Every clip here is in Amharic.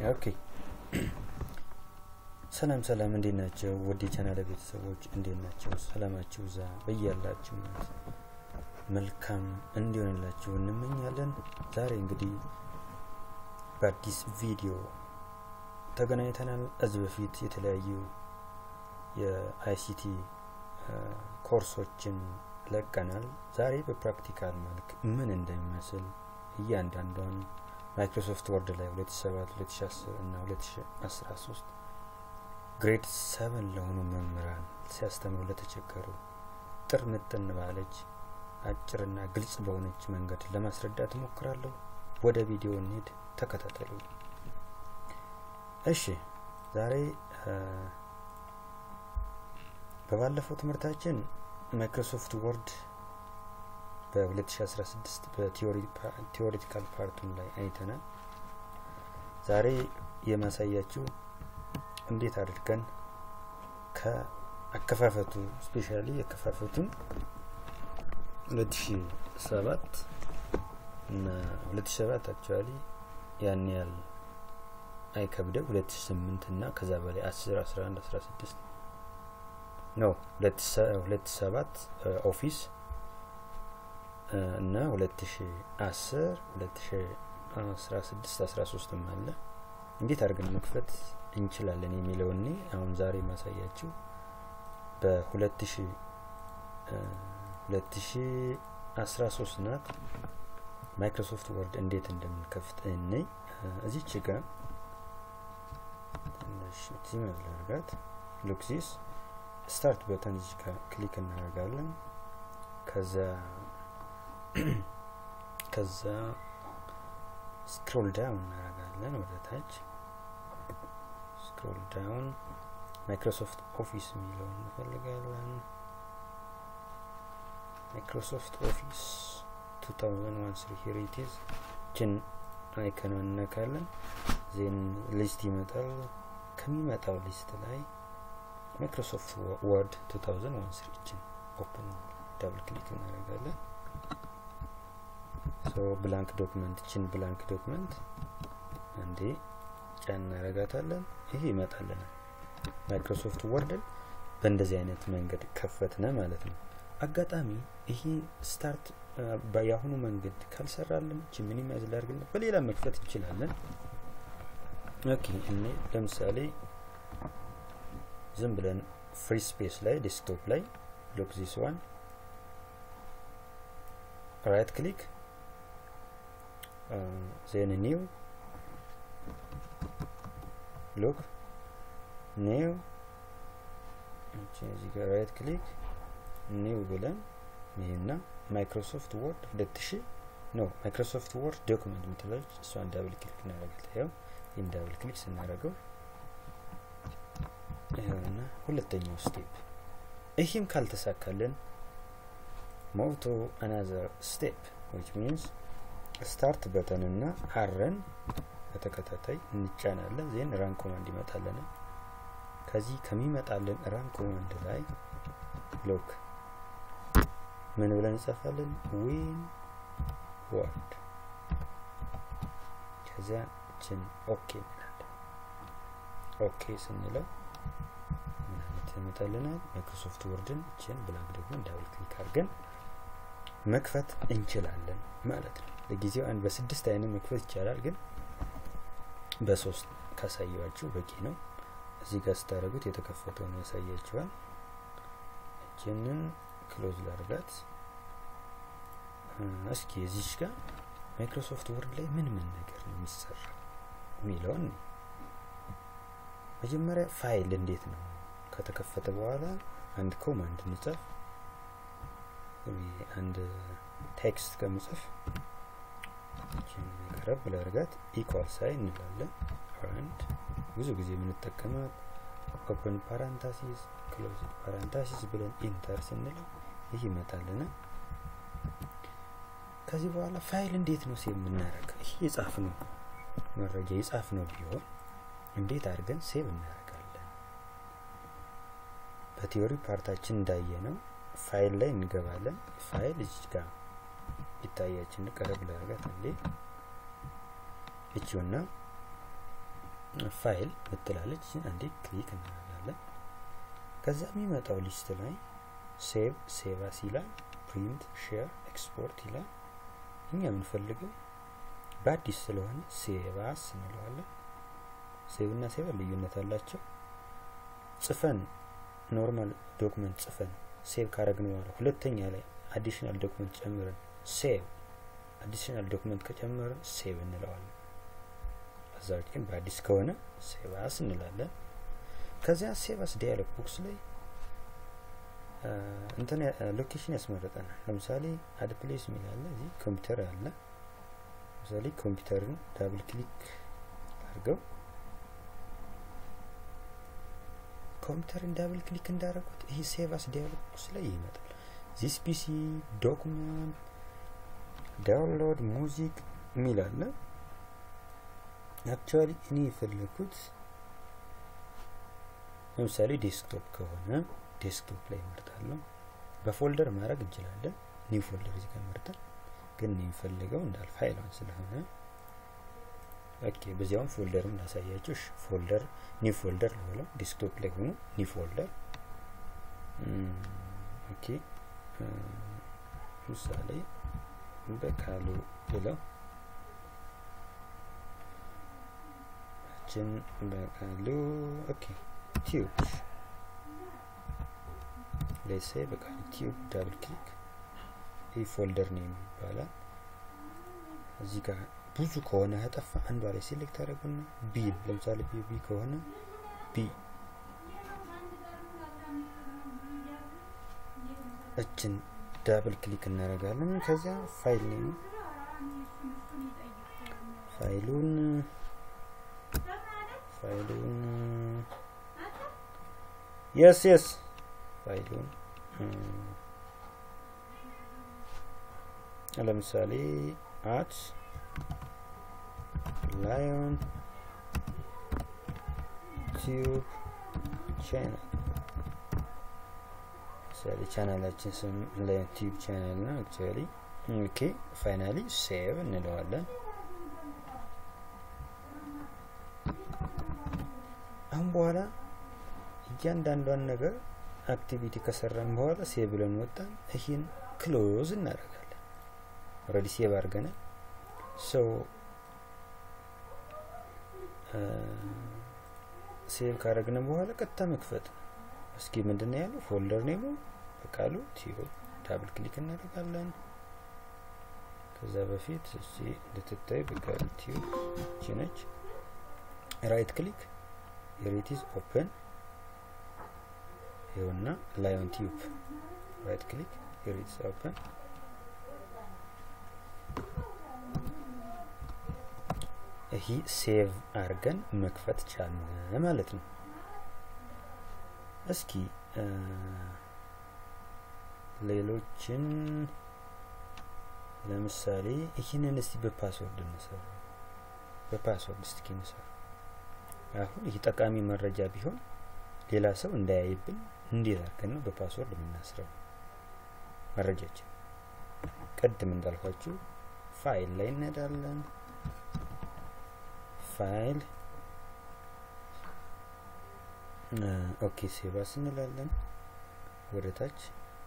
ኦኬ ሰላም ሰላም፣ እንዴት ናቸው? ውድ የቻናል ቤተሰቦች እንዴት ናቸው? ሰላማችሁ ዛ በያላችሁ መልካም እንዲሆንላችሁ እንመኛለን። ዛሬ እንግዲህ በአዲስ ቪዲዮ ተገናኝተናል። እዚህ በፊት የተለያዩ የአይሲቲ ኮርሶችን ለቀናል። ዛሬ በፕራክቲካል መልክ ምን እንደሚመስል እያንዳንዷን ማይክሮሶፍት ወርድ ላይ 2007 2010 እና 2013 ግሬድ ሰቨን ለሆኑ መምህራን ሲያስተምሩ ለተቸገሩ ጥር ምጥን ባለች አጭርና ግልጽ በሆነች መንገድ ለማስረዳት እሞክራለሁ። ወደ ቪዲዮ እንሄድ፣ ተከታተሉ። እሺ ዛሬ በባለፈው ትምህርታችን ማይክሮሶፍት ወርድ በ2016 በቲዎሪቲካል ፓርቱን ላይ አይተናል። ዛሬ የማሳያችሁ እንዴት አድርገን ከአከፋፈቱ ስፔሻሊ የከፋፈቱን 2007 እና 2007 አክቹዋሊ ያን ያህል አይከብደው 2008 እና ከዛ በላይ 10 11 16 ነው 2007 ኦፊስ እና 2010 2016 13 አለ እንዴት አድርገን መክፈት እንችላለን የሚለው እኔ አሁን ዛሬ ማሳያችሁ በ2000 2013 ናት ማይክሮሶፍት ወርድ እንዴት እንደምንከፍት እኔ እዚች ጋር ትንሽ ዚመር ላርጋት ሉክ ዚስ ስታርት በተን እዚህ ጋር ክሊክ እናደርጋለን ከዛ ከዛ ስክሮል ዳውን እናደርጋለን ወደ ታች ስክሮል ዳውን ማይክሮሶፍት ኦፊስ የሚለውን እንፈልጋለን ማይክሮሶፍት ኦፊስ 2001 ሂር ኢት ኢዝ ችን አይከኗን እነካለን ዜን ሊስት ይመጣል ከሚመጣው ሊስት ላይ ማይክሮሶፍት ወርድ 2001 ችን ኦፕን ዳብል ክሊክ እናደርጋለን ሶ ብላንክ ዶክመንት ችን ብላንክ ዶክመንት አንዴ ጫን እናረጋታለን ይሄ ይመጣልናል ማይክሮሶፍት ወርድን በእንደዚህ አይነት መንገድ ከፈትነ ማለት ነው አጋጣሚ ይሄ ስታርት የአሁኑ መንገድ ካልሰራልን እቺ ሚኒማይዝ ላርግና በሌላ መክፈት እንችላለን ኦኬ እኔ ለምሳሌ ዝም ብለን ፍሪ ስፔስ ላይ ዴስክቶፕ ላይ ሎክ ዚስ ዋን ራይት ክሊክ ዜን ኒው ሉክ ኒው እዚህ ጋር ራይት ክሊክ ኒው ብለን ይሄና ማይክሮሶፍት ወርድ ሁለት ሺ ነው ማይክሮሶፍት ወርድ ዶክመንት የምትላለች እሷን ዳብል ክሊክ እናደርጋለን ያው ይህን ዳብል ክሊክ ስናደርገው ይኸውና ሁለተኛው ስቴፕ ይህም ካልተሳካልን ሞቭ ቱ አናዘር ስቴፕ ዊች ሚንስ ስታርት በተንና አረን በተከታታይ እንጫናለን ዜን ራን ኮማንድ ይመጣለን ከዚህ ከሚመጣልን ራን ኮማንድ ላይ ሎክ ምን ብለን እንጽፋለን ዊን ወርድ ከዚያ ችን ኦኬ እንላለን ኦኬ ስንለው ምን አይነት ይመጣልናል ማይክሮሶፍት ወርድን ችን ብላክ ደግሞ ዳብል ክሊክ አድርገን መክፈት እንችላለን ማለት ነው ለጊዜው አንድ በስድስት አይነት መክፈት ይቻላል ግን በሶስት ካሳየዋችሁ በቂ ነው እዚህ ጋር ስታደረጉት የተከፈተውን ያሳያችኋል እችንን ክሎዝ ላርጋት እስኪ እዚች ጋር ማይክሮሶፍት ወርድ ላይ ምን ምን ነገር ነው የሚሰራ የሚለውን መጀመሪያ ፋይል እንዴት ነው ከተከፈተ በኋላ አንድ ኮማንድ እንጽፍ አንድ ቴክስት ከምጽፍ ቀረብ ላርጋት ኢኳል ሳይን እንላለን አንድ ብዙ ጊዜ የምንጠቀማት ኦፕን ፓራንታሲስ ክሎዝ ፓራንታሲስ ብለን ኢንተር ስንል ይህ ይመጣልና ከዚህ በኋላ ፋይል እንዴት ነው ሴቭ የምናደርገው ይህ የጻፍ ነው መረጃ የጻፍ ነው ቢሆን እንዴት አድርገን ሴቭ እናደርጋለን በቲዮሪ ፓርታችን እንዳየ ነው ፋይል ላይ እንገባለን ፋይል እዚህ ጋር ይታያችን ቀረብ ላርጋት እንዴ እቺውና ፋይል ምትላለች አንዴ ክሊክ እናደርጋለን ከዛ የሚመጣው ሊስት ላይ ሴቭ ሴቫስ ይላል ፕሪንት ሼር ኤክስፖርት ይላል እኛ የምንፈልገው በአዲስ ስለሆነ ሴቫስ እንለዋለን ሴቭ እና ሴቫ ልዩነት አላቸው ጽፈን ኖርማል ዶክመንት ጽፈን ሴቭ ካረግን በኋላ ሁለተኛ ላይ አዲሽናል ዶክመንት ጨምረን ሴቭ አዲሽናል ዶክመንት ከጨመረን ሴቭ እንለዋለን ከዛዎች ግን በአዲስ ከሆነ ሴቫስ እንላለን ከዚያ ሴቫስ ዲያሎግ ቦክስ ላይ እንትን ሎኬሽን ያስመረጠናል ለምሳሌ አድ ፕሌስ የሚል አለ እዚህ ኮምፒውተር አለ ለምሳሌ ኮምፒውተርን ዳብል ክሊክ አድርገው ኮምፒውተርን ዳብል ክሊክ እንዳደረጉት ይህ ሴቫስ ዲያሎግ ቦክስ ላይ ይመጣል ዚስ ፒሲ ዶክመንት ዳውንሎድ ሙዚክ የሚል አለ አክቹዋሊ እኔ የፈለግኩት ለምሳሌ ዴስክቶፕ ከሆነ ዴስክቶፕ ላይ መርጣለሁ በፎልደር ማድረግ እንችላለን ኒው ፎልደር እዚህ ጋር መርጠን ግን የሚፈልገው እንዳል ፋይሏን ስለሆነ ኦኬ በዚያውም ፎልደርም ላሳያችሁ ፎልደር ኒው ፎልደር ልበለው ዴስክቶፕ ላይ ሆኖ ኒው ፎልደር ኦኬ ምሳሌ በቃሉ ብለው ችን በቃሉ ኦኬ ቲዩብ ሌሴ በቃሉ ቲዩብ ዳብል ክሊክ ይህ ፎልደር ነው ይባላል እዚህ ጋር ብዙ ከሆነ ከጠፋ አንዷ ላይ ሴሌክት አደረጉና ቢ ለምሳሌ ቢ ቢ ከሆነ ቢ እችን ዳብል ክሊክ እናደርጋለን ከዚያ ፋይል ነው ፋይሉን ፋይሉን የስ የስ ፋይሉን ለምሳሌ አት ላዮን ቲዩብ ቻናል ምሳሌ ቻናላችን ስም ላዮን ቲዩብ ቻናል ነው አክቹዋሊ ኦኬ ፋይናሊ ሴቭ እንለዋለን አሁን በኋላ እያንዳንዷን ነገር አክቲቪቲ ከሰራን በኋላ ሴቭ ብለን ወጣን ይህን ክሎዝ እናደርጋለን ኦልሬዲ ሴቭ አድርገናል ሰው ሴቭ ካረግን በኋላ ቀጥታ መክፈት ነው እስኪ ምንድን ነው ያለው ፎልደር ኔሙ በቃሉ ቲዩብ ዳብል ክሊክ እናደርጋለን ከዛ በፊት እስቲ እንድትታይ በቃሉ ቲዩብ ችነች ራይት ክሊክ የሬቲዝ ኦፕን ይኸውና ላዮን ቲዩብ ራይት ክሊክ የሬቲዝ ኦፕን ይህ ሴቭ አድርገን መክፈት ቻልን ማለት ነው እስኪ ሌሎችን ለምሳሌ ይህንን እስቲ በፓስወርድ እንሰራ በፓስወርድ እስቲ እንሰራ አሁን ይህ ጠቃሚ መረጃ ቢሆን ሌላ ሰው እንዳያይብን እንዴት አድርገን ነው በፓስወርድ የምናስረው መረጃችን ቅድም እንዳልኳችሁ ፋይል ላይ እንሄዳለን ፋይል ኦኬ ሴቫስ እንላለን ወደ ታች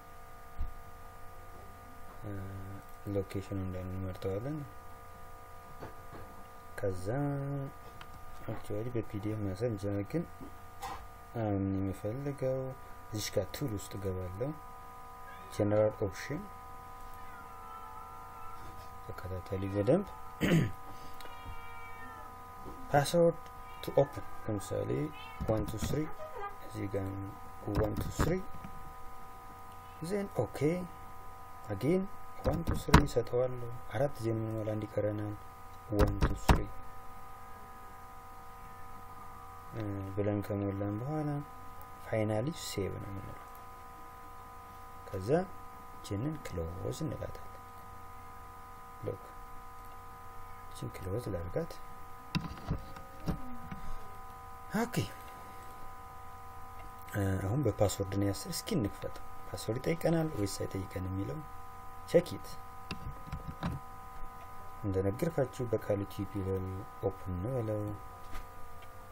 ሎኬሽኑ እንዳንመርጠዋለን ከዛ አክቹዋሊ በፒዲኤፍ ማሰብ እንችላለን ግን አሁን የሚፈልገው እዚሽ ጋር ቱል ውስጥ ገባለው ጀነራል ኦፕሽን ተከታተሉ በደንብ ፓስወርድ ቱ ኦፕን ለምሳሌ ዋን ቱ ስሪ እዚህ ጋር ዋን ቱ ስሪ ዜን ኦኬ አጌን ዋን ቱ ስሪ ይሰጠዋለሁ አራት ዜን የምንሞላ እንዲቀረናል ዋን ቱ ስሪ ብለን ከሞላን በኋላ ፋይናሊ ሴቭ ነው የምንለው ከዛ ችንን ክሎዝ እንላታለን ሎክ ችን ክሎዝ ላርጋት ኦኬ አሁን በፓስወርድ ነው ያስር እስኪ እንክፈተው ፓስወርድ ይጠይቀናል ወይስ አይጠይቀን የሚለው ቸኪት እንደነገርካችሁ በቃሉ ቲፒ ኦፕን ነው በለው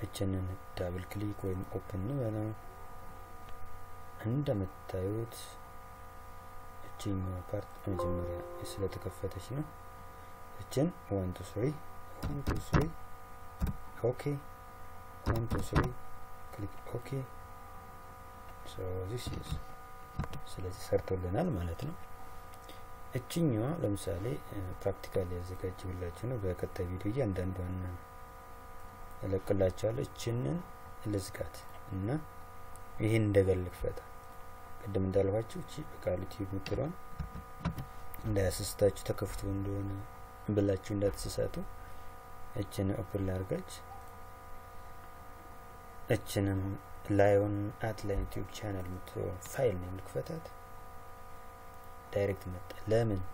እችንን ዳብል ክሊክ ወይም ኦፕን በለው እንደምታዩት እችኛዋ ፓርት መጀመሪያ ስለተከፈተች ነው እችን ዋን ቱ ስሪ ዋን ቱ ስሪ ኦኬ ዋን ቱ ስሪ ክሊክ ኦኬ ሶ ዚስ ኢዝ ስለዚህ ሰርቶልናል ማለት ነው እችኛዋ ለምሳሌ ፕራክቲካል ያዘጋጅብላችሁ ነው በቀጣይ ቪዲዮ እያንዳንዷን እለቅላችኋለሁ እችንን ልዝጋት እና ይህን እንደገል ክፈታ ቅድም እንዳልኋችሁ እቺ በቃሉ ቲዩብ የምትለውን እንዳያስስታችሁ ተከፍቶ እንደሆነ ብላችሁ እንዳትስሳቱ እችን ኦፕን ላርጋች እችንም ላዮን አት ላይን ዩቲዩብ ቻናል የምትለውን ፋይል ነው ልክፈታት ዳይሬክት መጣ ለምን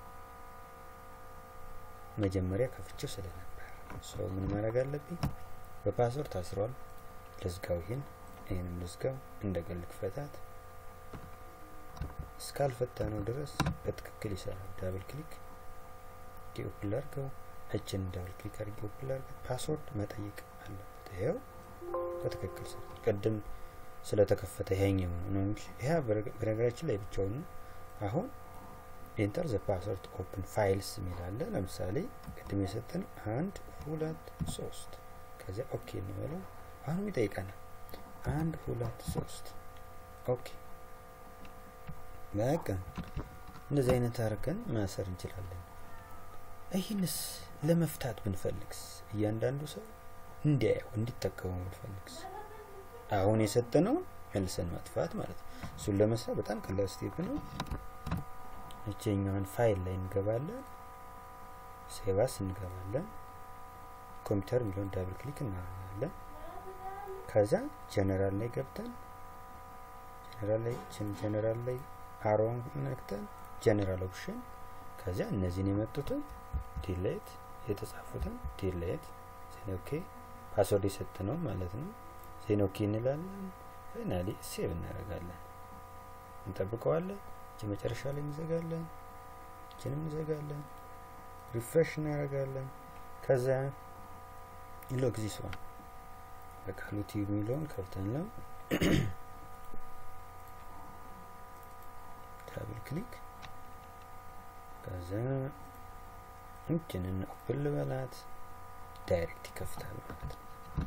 መጀመሪያ ከፍቼው ስለነበር ሰው ምን ማድረግ አለብኝ በፓስወርድ ታስሯል ልዝጋው ይህን ይህንም ልዝጋው እንደገል ክፈታት እስካልፈታ ነው ድረስ በትክክል ይሰራል ዳብል ክሊክ ኦፕን ላርገው እችን ዳብል ክሊክ አድርጌ ኦፕን ላርገው ፓስወርድ መጠየቅ አለበት ይኸው በትክክል ሰራ ቅድም ስለተከፈተ ይሄኛው ነው እንጂ ይሄ በነገራችን ላይ ብቻውን ነው አሁን ኢንተር ዘ ፓስወርድ ኦፕን ፋይልስ የሚላለ ለምሳሌ ቅድም የሰጠን አንድ ሁለት ሶስት ከዚያ ኦኬ እንበለው አሁንም ይጠይቀናል አንድ ሁለት ሶስት ኦኬ በቃ እንደዚህ አይነት አድርገን ማሰር እንችላለን ይህንስ ለመፍታት ብንፈልግስ እያንዳንዱ ሰው እንዲያየው እንዲጠቀሙ ብንፈልግስ አሁን የሰጠነው መልሰን ማጥፋት ማለት ነው እሱን ለመስራት በጣም ቀላል ስቴፕ ነው እችኛውን ፋይል ላይ እንገባለን ሴቫስ እንገባለን ኮምፒውተር የሚለውን ዳብል ክሊክ እናደርጋለን ከዛ ጀነራል ላይ ገብተን ጀነራል ላይ ጀነራል ላይ አሮን ነክተን ጀነራል ኦፕሽን ከዚያ እነዚህን የመጡትን ዲሌት የተጻፉትን ዲሌት ዜኖኬ ፓስወርድ የሰጥ ነው ማለት ነው ዜኖኬ እንላለን ፋይናሊ ሴቭ እናደርጋለን እንጠብቀዋለን እቺ መጨረሻ ላይ እንዘጋለን እችንም እንዘጋለን ሪፍሬሽ እናደርጋለን ከዛ ሎክ ዚስ ዋን በቃሉ ቲዩብ የሚለውን ከፍተን ነው ዳብል ክሊክ ከዛ እችንን ኦፕን ልበላት ዳይሬክት ይከፍታል ማለት ነው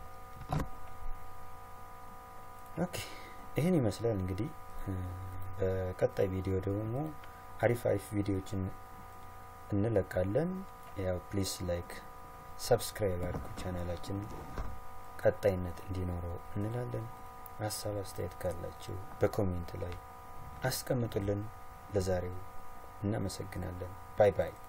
ኦኬ ይህን ይመስላል እንግዲህ በቀጣይ ቪዲዮ ደግሞ አሪፍ አሪፍ ቪዲዮዎችን እንለቃለን ያው ፕሊስ ላይክ ሰብስክራይብ አድርጉ ቻናላችን ቀጣይነት እንዲኖረው እንላለን ሀሳብ አስተያየት ካላችሁ በኮሜንት ላይ አስቀምጡልን ለዛሬው እናመሰግናለን ባይ ባይ